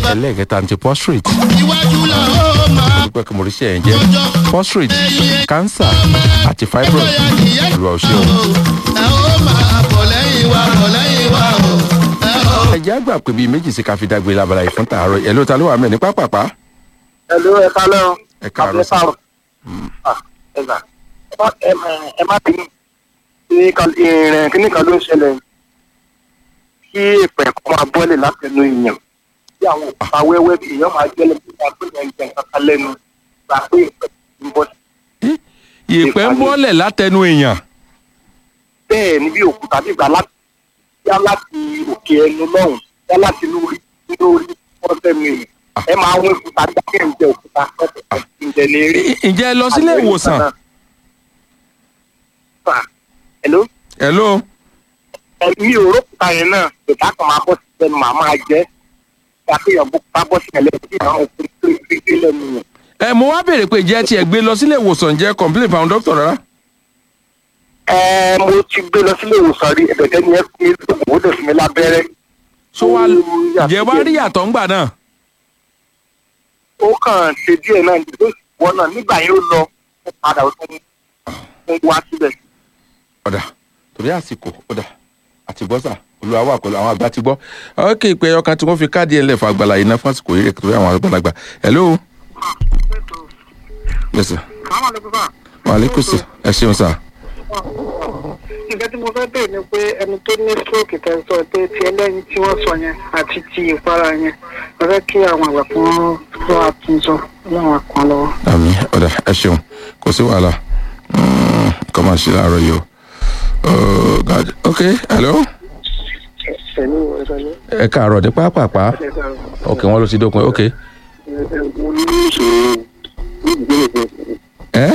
ẹlẹ́ẹ̀kẹta ní ti prostate iwájú la ó máa dúpẹ́ kí mo rí iṣẹ́ yẹn jẹ́ prostate cancer àti fibroid bóyá nìyẹn olùwà ò ṣe o. ẹ ó máa bọ̀ lẹ́yìn wa bọ̀ lẹ́yìn wa o ẹ ó. ẹ̀jẹ̀ àgbà pé bíi méjì sí ká fi dágbé labala yìí fún tààrọ̀ ẹ̀ ló ta ló wà mẹ́ ní pápápá Hello, ẹ kálẹ́ o. ẹ káàárọ̀ sí. Ah, ẹ gbà. Ẹ má- ẹ má- ẹ má bínú. Ní kan- ìrìn kíní kan ló ń ṣẹlẹ̀. Kí èpè kan máa bọ́lẹ̀ látẹnu èèyàn. Bí àwọn òkúta wẹ́wẹ́ bí èèyàn máa jẹ́lẹ̀ bí wọ́n pè ní ẹ̀jẹ̀ kankan lẹ́nu. Gbà pé èpè ń bọ́ sí. ìpẹ́ ń bọ́lẹ̀ látẹnu èèyàn Bẹ́ẹ̀ ni bí òkúta bí ìgbà láti yá láti òkè ẹnu lọ́hùn yá láti inú orí inú orí fọ́tẹ́nu èèyàn. Ẹ máa wọ́n òkúta dákẹ́ ń jẹ òkúta pẹ́pẹ́ ǹjẹ́ ní eré. Ì- ǹjẹ́ ẹ lọ sílé ìwòsàn Hello? hello ẹ̀mí òrókùta yẹn náà ìta kan máa bọ́ sí ẹnu màá máa jẹ́ ṣàfihàn bó bá bọ́ sí ẹlẹ́sìn tí àwọn òfin tó ń gbé lẹ́nu yẹn. ẹ mo wá béèrè pé jẹ́ tiẹ̀ gbé lọ sílé ìwòsàn jẹ́ complain fáwọn dókítà rárá ẹ mo ti gbé lọ sílé ìwòsàn rí ẹ̀bẹ̀tẹ́ ni ẹ fi mí lóògùn ó dẹ̀ fún mi lábẹ́rẹ́. so wá jẹ́ wá rí yàtọ̀ ńgbà náà ó kàn ṣe díẹ̀ náà ní ló wọ́n náà nígbà yẹn ó lọ ó padà ó tún ń wá síbẹ̀. ọ̀dà torí àsìkò ọ̀dà àti bọ́sà olúwa wà pẹ̀lú àwọn àgbà ti gbọ́ ok ìpè ẹyọ kan tí wọ́n fi káàdì ẹ̀ lẹ̀ fún àgbàlá yìí náà fún àsìkò yìí rẹ̀ torí àwọn àgbàlagbà hello yes sir wàhálẹ́kùn sir ẹ ṣeun sir nǹkan tí mo fẹ́ bèèrè ni pé ẹni tó ní stroke tẹ̀ sọ pé ti ẹlẹ́yin tí wọ́n sọ yẹn àti ti ìpara yẹn mo fẹ́ kí àwọn àgbà kan lọ́ àtúnṣọ láwọn kan lọ́wọ́. àmì ọ̀dà ẹ ṣeun kò sí wàhálà Mm, kọ́ máa ṣe láàárọ̀ yìí o Oh, God. ok hello ẹ̀mí ìwọ̀nsán ẹ káàárọ̀ ní pápápá ok wọ́n ló ti dópin ok mo ní ìṣòro ẹ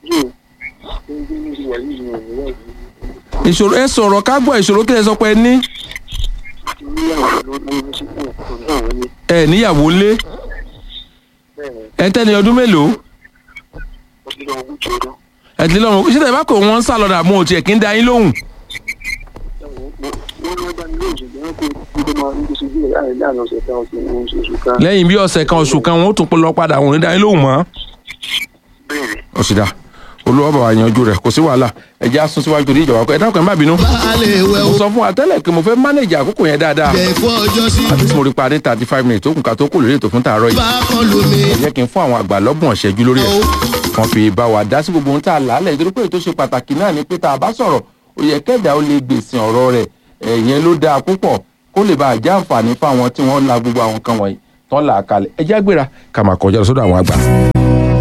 ìṣòro ẹ sọ̀rọ̀ ká gbọ́ ìṣòro kí ẹ sọ pé ẹ ní ẹ níyàwó lé ẹ tẹ́ni ọdún mélòó ẹ ti lọ́rùn ṣé tẹ̀ bá kò wọ́n ń sá lọ́dà mú òtí ẹ̀ kí ń da yín lóhùn lẹ́yìn bí ọ̀sẹ̀ kan oṣù kan wọ́n ó tún lọ padà wọ́n ní da yín lóhùn mọ́. ó sì dá olúwa bàbá yanjú rẹ̀ kò sí wàhálà ẹ jẹ́ àsún síwájú ní ìjọba ẹ dákun ẹ má bínú. baálé wẹ̀ mo o sọ fún wa tẹ́lẹ̀ pé mo fẹ́ mánéjì àkókò yẹn dáadáa jẹ́ fún ọjọ́ sí àti tí mo rí pa ní thirty five minutes tó kù ká tó kù lórí ètò fún tààrọ̀ yìí bá kọ́ lómi ẹ jẹ́ kí n fún àwọn àgbà lọ́gbọ̀n ṣẹ́jú lórí ẹ̀ kan fi bá wa dá sí gbogbo ohun tá a làálẹ̀ nítorí pé ètò ṣe pàtàkì náà ni pé tá a bá sọ̀rọ̀ ó yẹ kẹ́dà ó lè gbèsè ọ̀rọ̀ rẹ̀ ẹ̀yẹn ló dáa púpọ̀ kó lè bá a já àǹfààní fáwọn tí wọ́n la gbogbo àwọn kan wọ̀nyí tán là á kalẹ̀ ẹ jẹ́ àgbéra ká máa kọjá lọ sọ́dọ̀ àwọn àgbà.